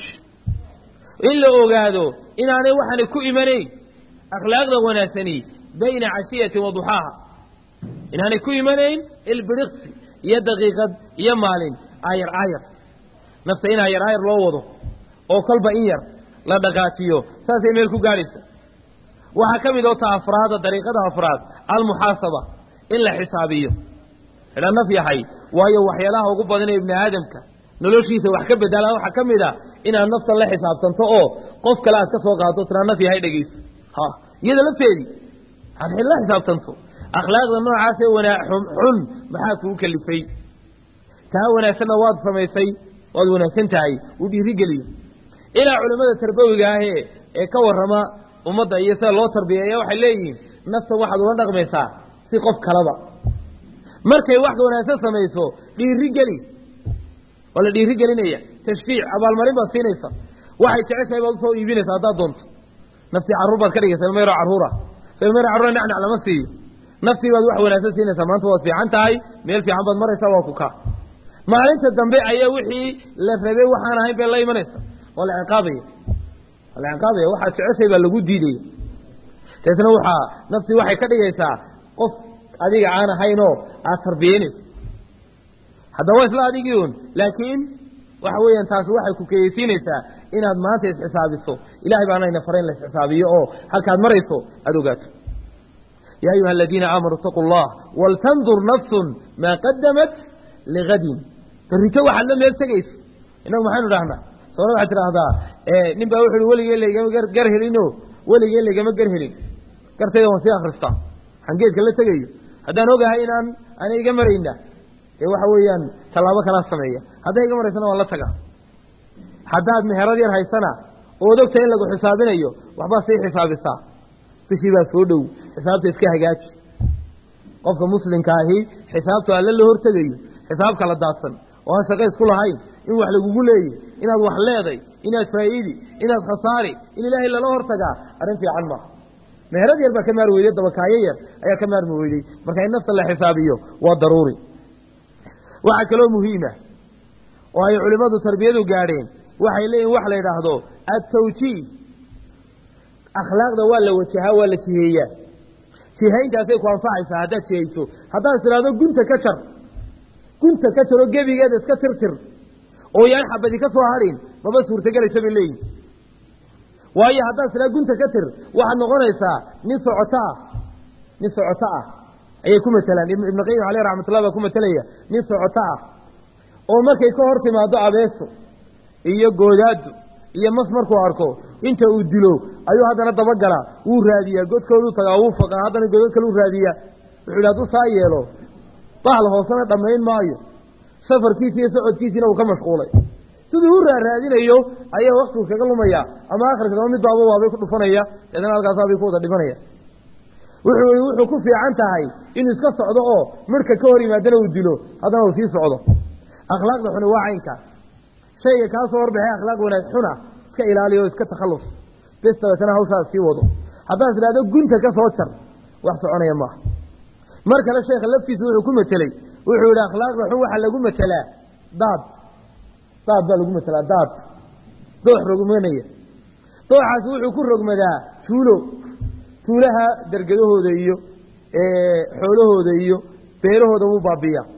in la ogaado inaanay waxaanay ku imanayn akhlaaqda wanaagsani bayna cashiyatin wa duxaaha inaanay ku imanayn ilbiriqsi iyo daqiiqad iyo maalin aayar aayar nafta in aayar aayar loo wado oo kolba in yar la dhaqaajiyo saasay meel ku gaadhaysa waxaa ka mid oo ta afraada dariiqada afraad almuxaasaba in la xisaabiyo idha naf yahay waayo waxyaalaha ugu badan ee ibni aadamka noloshiisa wax ka bedela waxaa ka mid a inaad naftan la xisaabtanto oo qof kale aad ka soo qaado tiraa naf yahay dhegayso ha iyada lafteedii aad la xisaabtanto akhlaaqda noocaasee wanaa xun maxaa kugu kalifay taa wanaagsanna waad samaysay waad wanaagsan tahay uu dhiirigeliyo ilaa culimmada tarbawiga ahee ee ka warrama ummadda iyo sida loo tarbiyeeya waxay leeyihiin naftan waxaad ula dhaqmaysaa si qof kalaba markay wax wanaagsan samayso dhiirigeli waa la dhiirigelinaya tashfiic abaalmarin baad siinaysa waxay jeceshahay baad usoo iibinaysa haddaad doonto naftii carruur baad ka dhigaysa ilmo yaroo carruura so ilmo yaro carruura nacnac lama siiyo naftii baad wax wanaagsan siinaysaa maanta waad fiican tahay meel fiican baad maraysaa waa ku kaa maalinta dambe ayaa wixii la rabay waxaan ahayn bay la imanaysa waa la ciqaabaya waa la ciqaabaya waxaad jeceshay baa lagu diidaya deetna waxaa naftii waxay ka dhigaysaa qof adiga aan ahaynoo aad tarbiyeynayso haddaba waa isla adigii un laakiin waxa weeyaan taasi waxay ku keyeysiinaysaa inaad maanta isxisaabiso ilahay baana ina fara in la isxisaabiyo oo halkaad marayso aada ogaato yaa ayuha aladiina aamanuu itaquu allah waltandur nafsun maa qadamat ligadin berrito waxaad la meel tegayso innagu maxaynu dhahnaa soona waxaad tidhaahdaa nin baa wuxu uhi weligee laygama gar helinoo weligee laygama gar helin gartayda waan sii akristaa waxaan geedka la tegayo haddaan ogahay inaan ana iga marayna dee waxa weeyaan tallaabo kalaa sameeya hadday iga maraysana waan la tagaa haddaad meherad yar haysana ood ogtahay in lagu xisaabinayo waxbaa sii xisaabisaa bishii baa soo dhow xisaabta iska hagaaji qofka muslimka ahi xisaabtu alle la hortegayo xisaab kala daadsan oo aan shaqo isku lahayn in wax lagugu leeyay inaad wax leeday inaad faa'iidi inaad khasaari in ilaahay lala hortagaa arrin fiican maaha meherad yar baa ka maar weyday dabakaayo yar ayaa ka maarmi weyday marka in nafta la xisaabiyo waa daruuri waxaa kaloo muhiima oo ay culimmadu tarbiyadu gaadheen waxay leeyihin wax la yidhaahdo attawjiih akhlaaqda waa la wajahaa waa la jiheeyaa jihayntaasay ku anfacaysaa haddaad jihayso haddaad tidhaahdo gunta ka jar gunta ka jaroo gebigeeda iska tirtir oo yaan xabadi ka soo hadhin maba suurtagelaysa bay leeyihin waayo haddaad tidhahdo gunta ka tir waxaad noqonaysaa nin socoto ah nin socoto ah ayay ku matelaan ibnu qayim caleyh raxmatullah baa ku matelaya nin socoto ah oo markay ka hor timaado abeeso iyo goodaado iyo mas markuu arko inta uu dilo ayuu haddana dabagalaa wuu raadiyaa godkooduu tagaa wuu faqaa haddana godod kaluu raadiyaa wuxuu yidhi hadduu saa yeelo bahal hoosena dhammayn maayo safarkiisi iyo socodkiisiina uu ka mashquulay siduu u raaraadinayo ayaa waktigu kaga lumaya ama akhirka daba mid baaba waabay ku dhufanaya deetana halkaasaabay ku wada dhimanaya wuxuu i wuxuu ku fiican tahay inuu iska socdo oo midhka ka hor yimaadana uu dilo haddana uu sii socdo akhlaaqda xuni waa caynka shayga kaa soo horbaxay akhlaaq wanaag xuna iska ilaaliyo o iska takhallus bes dabeetana hawshaas sii wado haddaad tidhahdo gunta ka soo jar wax soconaya maaha mar kale sheekha laftiisa wuxuu ku mateley wuxuu yidhi akhlaaqda xun waxaa lagu matelaa daad daad baa lagu matelaa daad doox rogmanaya dooxaasi wuxuu ku rogmadaa tuulo tuulaha dergadahooda iyo xoolahooda iyo beerahooda wuu baabiiyaa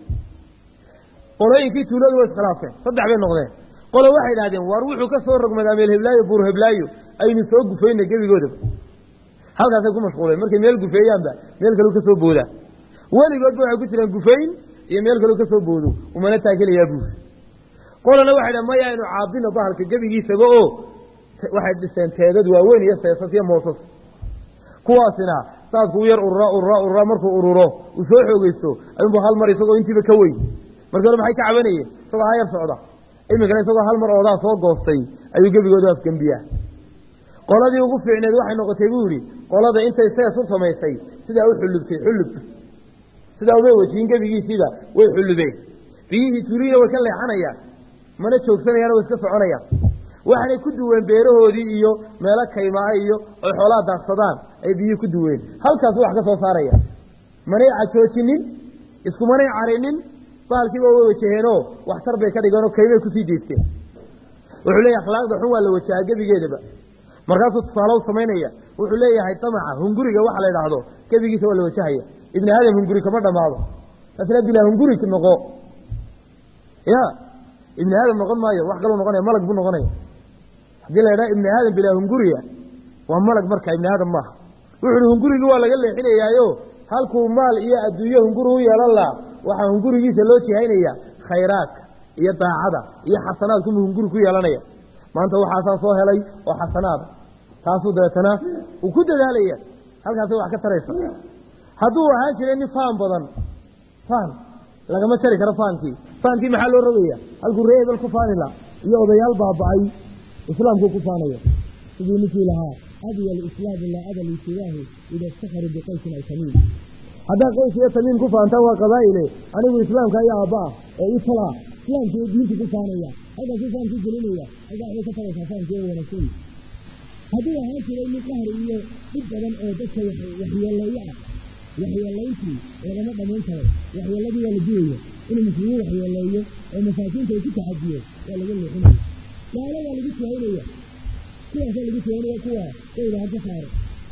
qolooyinkii tuuladu way iskhilaafeen saddex bay noqdeen qolo waxay idhahdeen waar wuxuu ka soo rogmadaa meel heblaayo buur heblaayo aynu soo gufayna gebigoodaba halkaasay ku mashquuleen markay meel gufeeyaanba meel kaleu ka soo boodaa weligoodba waxay ku jiraan gufayn iyo meel kaleu ka soo boodo umana taagelayaa buur qolana waxay dhahen maya aynu caabino bahalka gebigiisaba oo waxay dhiseen teedad waaweyn iyo seesas iyo moosas kuwaasina saasku u yar urura urura urura markuu ururo uu soo xoogeysto ayuunbu hal mar isagoo intiiba ka weyn markii hore maxay ka cabanayeen isagoo ha yar socda iminkana isagoo hal mar oodaa soo goostay ayuu gebigooda afgembiyaa qoladii ugu fiicneed waxay noqotay buu yidhi qolada intay sees u samaysay sidaa u xullubtay xullub sidaa uma wejihin gebigiisiiba way xullubeen biyihii tuuriina way ka leexanayaan mana joogsanayaan way iska soconayaan waxaanay ku duween beerahoodii iyo meelo kaymaa iyo oy xoolaha daaqsadaan ay biyihii ku duween halkaasu wax ka soo saaraya manay cajoojinin iskumanay carinin bahalkiiba way wajaheenoo waxtar bay ka dhigeenoo kaymay kusii deysteen wuxuu leeyahay akhlaaqda xun waa la wajahaa gebigeedaba markaasuu tusaale u samaynaya wuxuu leeyahay damaca hunguriga waxa la idhaahdo gebigiisa waa la wajahaya ibni aadam hunguri kama dhammaado taasna bilaa hunguri noqo ya ibni aadam noqon maayo wax kaluu noqonaya malag buu noqonaya haddii la idhaha ibni aadam bilaa hunguriya waa malag marka ibni aadam maaha wuxu uhi hungurigii waa laga leexinayaayo halkuu maal iyo adduunyo hunguri u yeelan laha waxaa hungurigiisa loo jihaynaya khayraadka iyo daacada iyo xasanaadkumuu hunguri ku yeelanaya maanta waxaasaa soo helay oo xasanaada taasuu dabeetana uu ku dadaalaya halkaasay wax ka taraysa hadduu ahaan jiray nin faan badan faan lagama jari karo faankii faankii maxaa loo rogaya halkuu ree hebel ku faani la iyo odayaal baaba'ay islaamkuu ku faanaya sidii ninkii lahaa abiya alislaamu laa aba lisidaahu ida iftakharu biqaysin ay tamiim haddaa qays iyo tamiim ku faantaa waa qabaa'ile anigu islaamka ayaa aabba ah oo i talaa islaamka iyo diinta ku faanaya halkaasuu faamkii gelinaya halkaa waxay ka taraysaa faamkii oo wanaagsan hadduu ahaan jiray mid qahri iyo dhib badan oo dadka waxyeeleeyo ah waxyeelayntii lagama dhamayn karo waxyeeladii waa la dilaya inuu muslimiin waxyeeleeyo oo masaakiinta ay ku taxadiyo waa laga leexinaya gaalo waa lagu tihaynaya kuwaasaa lagu tihaynaya kuwa dawda ha ka saaro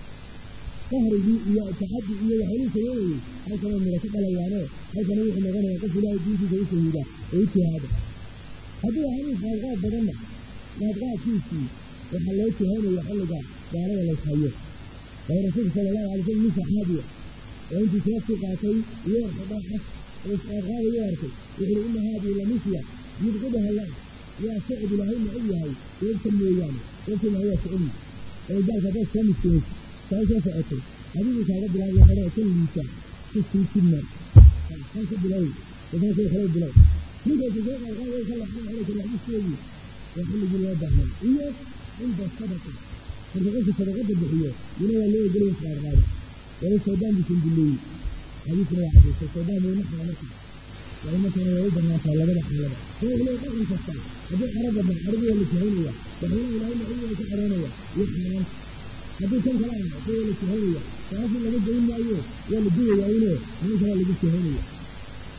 qahrigii iyo taxadi iyo waxyaalihii sameynayey halkana mira ka dhalayaano halkana wuxuu noqonaya qof ilaahay diintiisa u shahiida oo u jihaada hadduu ahanin qaadqaad badanna qaadqaadkiisii waxaa loo jihaynaya xilliga gaalada layshayo waayo rasuulka sala allahu alay slam nin saxaabiya oo intuu seeftii qaatay iyo xidhaxas oo isqaadqaadayo arkay wuxuu ina haadii lamisya yubqidaha allah waa socod ilaahay ma og yahay deebta mooyaane deebta ilaahay waa socodi oo gaalka haddaad soo miskiinaysa saa soo socotay adigu kaaga bilaabay hore kan liisa ku sii sidna kan ka bilow daban kale kale bilow ninkaysa soo qaadqaadayo ka laxan xilika laxdisteedii waa xilligii loo baahnay iyo cinda sadaqa marka qofka sadaqada bixiyo ina waa loo ogolaya isqaadqaada wala shaydaan bisan dileeyey xadiisna waa cadaysay shaydaan wuu naxaa marka waa markana way u banaantaa labada xaalada soo ilay dhaqan kasta haddii carabba ban carabi waa la jahaynaya waxyaalaha ilaahay naciga waa ka xaroonaya iyo xaaraanta haddii kan kale ah soo waa la jahaynaya taasi laga dayn maayo waa la duwayaa ine nin kalaa lagu jahaynaya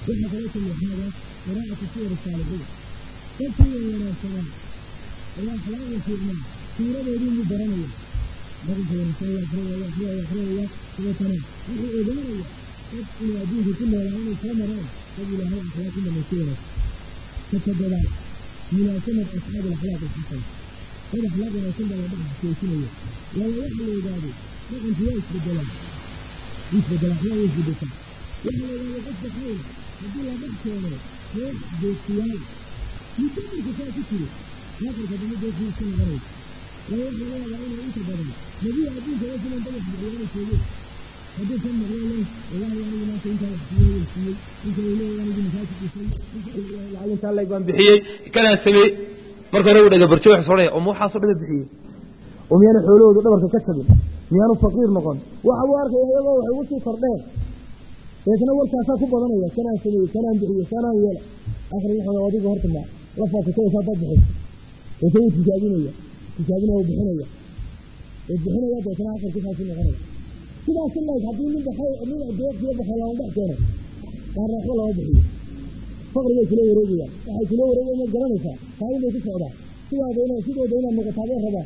waxaa kaloo kamixaada qiraa'atu suwar saalixiin dadkii wanaagsanaa oo akhlaaqda fiicnaa suuradoodii mu baranaya dhaqanka wanaagsan waa akrinaya akriya akrinaya dabeetana wuxuu ogaanaya dad inuu adduunka ku noolaa inay soo maraan dad ilaahay akhlaaq ku dhamaysi wanaagsan katadabaad munaasamad asxaab alakhlaaq alxasana dad akhlaaq wanaagsan baa la dhex joojinaya waala waxa la yidhaahdo dhaqanku waa isbedelaa isbedelaa akhlaaq waa isbedeltaa waxa la yidhahdo qofka khayr haddii la dhex keeno koox deeqiyaal mutamirka saa ku jiro aakhirka dambe deeqii iska noqonaysa waa waxa laga yaabaa inay inta badan nebiga adduunka oo sidan dadax bixiyaana sheegeen hadduu kan maqlo leh wallahi anigu maanta intaa wax siiyey way siiyey inta uu leeyahay anigu masaajid dhisay inta intaa leeg baan bixiyey kanaan sameeyey marka hore uu dhaga barjo wax soodhaya oo ma waxaasoo dhaga bixiyey oo miyaanu xoolahoodu dhabarka ka jabin miyaanu faqiir noqon waxa buu arkaya iyagoo waxay ugu sii kordheen deetna warkaasaa ku badanaya kanaan sameeyey kanaan bixiyey kanaan yeela akhri waxa adiga horta ma la faafitaysaa dad bixisa deeta wuu tijaabinaya tijaabinaya wuu bixinaya wuu bixinaya deetna akhirkii saasuu noqonaya sidaas in laeg haddii nin baxay nin deeqiyo baxay lama dhex keeno qaarna waxba lama bixiyo faqrigay kula wareegayaan waxay kula wareegayan ma garanaysaa taa inay ku socdaan sidaada ina sidooda inaad noqotaa bay rabaa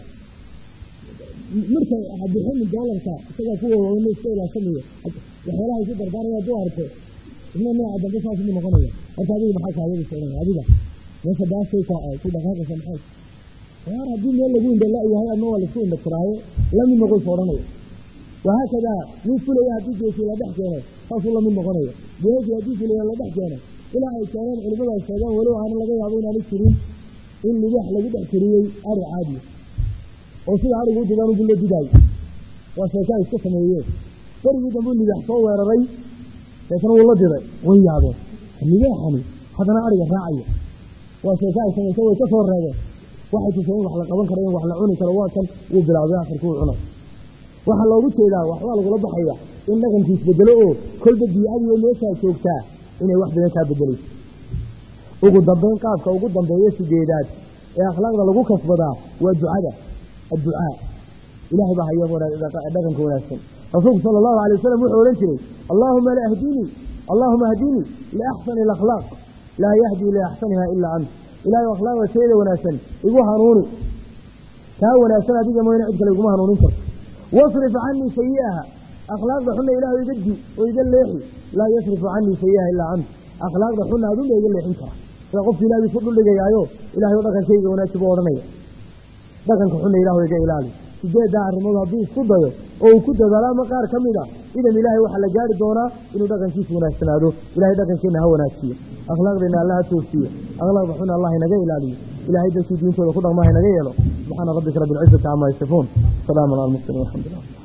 marka ha bixinin doolarka isagaa kuwa waaweyn iska ilaashanaya waxyaalaha isu dardaaraya hadduu arko isna nooca dambe saas mu noqonaya horta adiga maxaa kaayada socdaya adiga meesha baasay ka ku dhaqaaqaysa maxay waar haddii meel lagu indhala yahay ama waa laisku indhatiraayo lamid noqoysa odhanaya wahaakadaa nin fulaya haddii geesi la dhex keeno saasuu lamid noqonaya geesi haddii fulaya la dhex keeno ilaa ay keeneen culimadu ay sheegeen walow aana laga yaabo inaanu jirin in libaax lagu dhex tiriyey ari caadiya oo sida arigu u didaan ugu la didaayo waa sheeka ay iska sameeyeen berigii dambe libaax soo weeraray deetna wuu la diray way yaabeen libaaxani haddana ariga raacaya waa sheeka ay samaysa way ka soo reebeen waxay tuseen in wax la qaban karo in wax la cuni karo waa kan wuu bilaabay akhirku uu cunay waxaa loogu jeedaa waxbaa lagula baxaya in dhaqanku isbedelo oo kolba biicadiiyo meeshaa joogtaa inay wax badan kaa bedelayso ugu dambayn qaabka ugu dambeeya sideedaad ee akhlaaqda lagu kasbadaa waa ducada adducaa ilahay baa haya dhaqanka wanaagsan rasuulku sala allahu alay wasalam wuxuu odhan jiray allaahuma lahdinii allaahuma ahdinii liaxsani alakhlaaq laa yahdii liaxsaniha ilaa ant ilahay akhlaaqda teeda wanaagsan igu hanuuni taa wanaagsan adiga mooyne cid kale iguma hanuunin karto wasrif canii sayi'aha akhlaaqda xunna ilaahu iga di oo iga leexi laa yasrifu canii sayi'aha ilaa ant akhlaaqda xunna adunba iga leexin kara sida qofki ilahay isku dhuldhigayaayo ilahay oo dhaqankayga wanaagsi buu odhanaya dhaqanka xunna ilaahu iga ilaali sideeddaa arrimood haddii isku dayo oo uu ku dadaalo ama qaar ka mid a idan ilaahay waxaa la gaari doonaa inuu dhaqankiisa wanaagsanaado ilahay dhaqankeenna ha wanaajiyo akhlaaqdeenna alla ha toosiyo akhlaaqda xunna allah inaga ilaaliyo ilahay dadkii diintooda ku dhaqmaa inaga yeelo subxaana rabbika rabbi alcizati camaa yasifuun salaamun cala almursaliin alxamdu lilah